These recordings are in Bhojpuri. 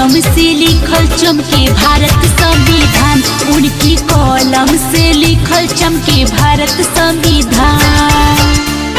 कलम से लिखल चमके भारत संविधान उनकी कलम से लिखल चमके भारत संविधान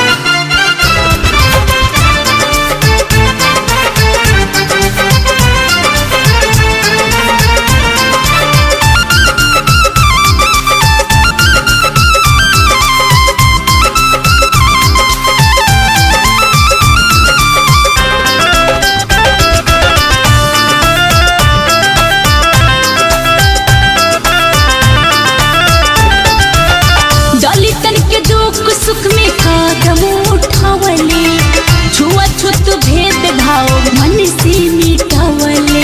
दलितन के दुख सुख में कदम उठावले छुआछूत भेद भाव मन से मिटावले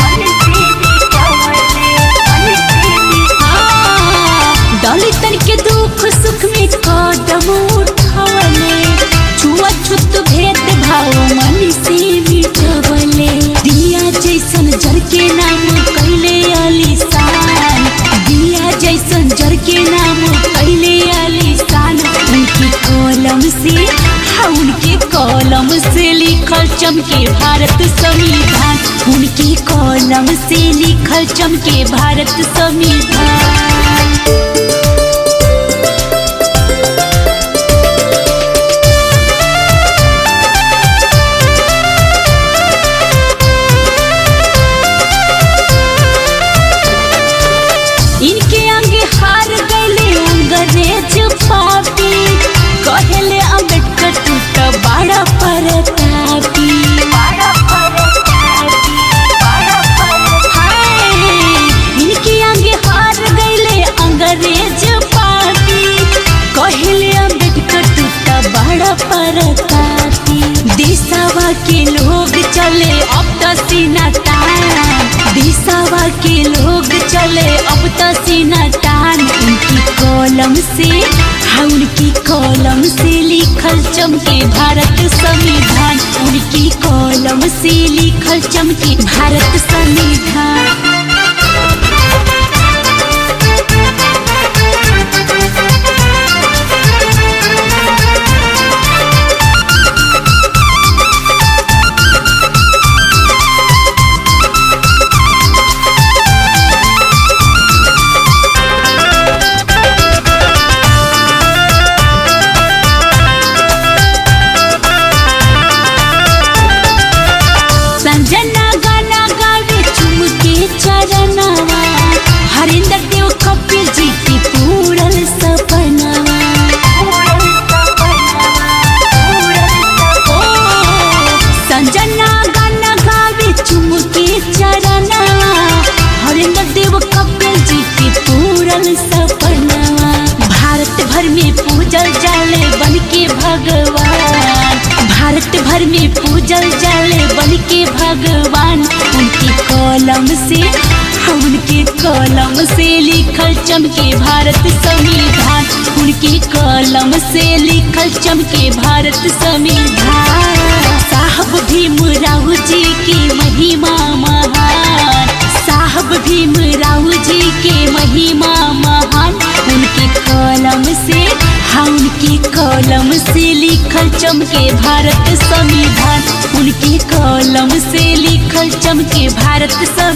हाँ, दलितन के दुख सुख में कदम उठावले छुआछूत भेद भाव मन से मिटावले दिया जैसन जर के नाम कैले आलिशान दिया जैसन जर के नाम कैले आलिशान उनकी कलम से हाँ, उनके कलम से लिखल चमके भारत संविधान उनकी कलम से लिखल चमके भारत संविधान इनके आगे हार गए अंग्रेज पापी कहले अम्बेडकर तू तो बड़ा परतापी हाय, इनके आगे हार गए अंग्रेज पापी कहले अम्बेडकर तू तो बड़ा परतापी देशवा के लोग चले अब तो सीना तान देशवा के लोग चले अब तो सीना तान उनकी कलम से हाँ उनकी कलम से लिखल चमके भारत संविधान उनकी कलम से लिखल चमके भारत संविधान संजना गाना गावे चुमके चरनवा हरिंदर देव कपिल जी की पूरल सपनवा ओ, संजना गाना गावे चुमके चरनवा हरिंदर देव कपिल जी की पूरल सपनवा भारत भर में पूजल जाले बन के भगवान भारत भर में पूजल जाले बन के भगवान उनके कलम से हाँ, उनके कलम से लिखल चमके भारत संविधान उनके कलम से लिखल चमके भारत संविधान साहब भीमराव जी की महिमा महान साहब भीमराव जी के महिमा महान उनके कलम से हाँ उनके कलम से लिखल चमके भारत संविधान उनके कलम से लिखल चमके भारत संविधान